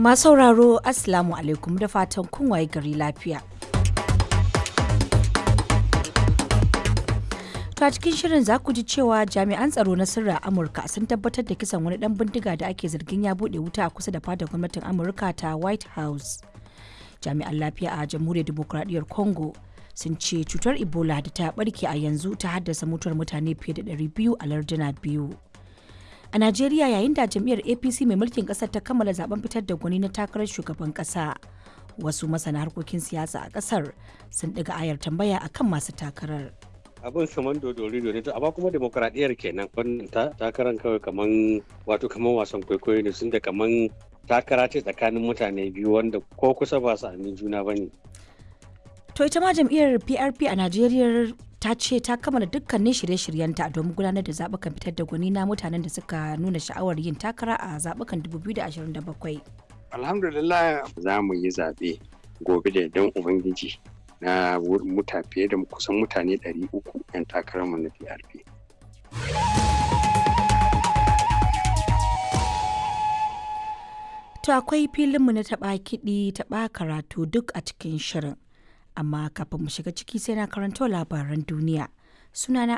Masu sauraro Assalamu alaikum da fatan kun waye gari lafiya. To a cikin shirin za ku ji cewa jami'an tsaro na sirra Amurka sun tabbatar da kisan wani dan bindiga da ake zargin ya bude wuta a kusa da fadar gwamnatin Amurka ta White House. Jami'an lafiya a Jamhuriyar Dimokuraɗiyyar Congo sun ce cutar Ebola da ta barke a yanzu ta haddasa mutuwar mutane fiye da 200 a larduna biyu. A Najeriya yayin da jam'iyyar APC mai mulkin ƙasar ta kammala zaben fitar da gwani na takarar shugaban ƙasa. Wasu masana harkokin siyasa a ƙasar sun ɗiga ayar tambaya akan masu takarar. abin kaman dodori ne amma kuma demokradiyyar kenan wannan takarar kawai kaman wato kaman wasan kwaikwayo ne sun da kaman takara ce tsakanin mutane biyu wanda ko kusa ba su amin juna ba ne. To ita ma jam'iyyar PRP a Najeriya ta ce ta kammala dukkanin shirye-shiryenta domin gudanar da zaɓukan fitar da gwani na mutanen da suka nuna sha'awar yin takara a zaɓukan 2027. Alhamdulillah za mu yi zaɓe gobe da yardan Ubangiji na muta fiye da kusan mutane 300 'yan takararmu na PRP. To akwai filinmu na taɓa kiɗi taɓa karatu duk a cikin shirin. Amma kafin mu shiga ciki sai na karanto labaran duniya. Sunana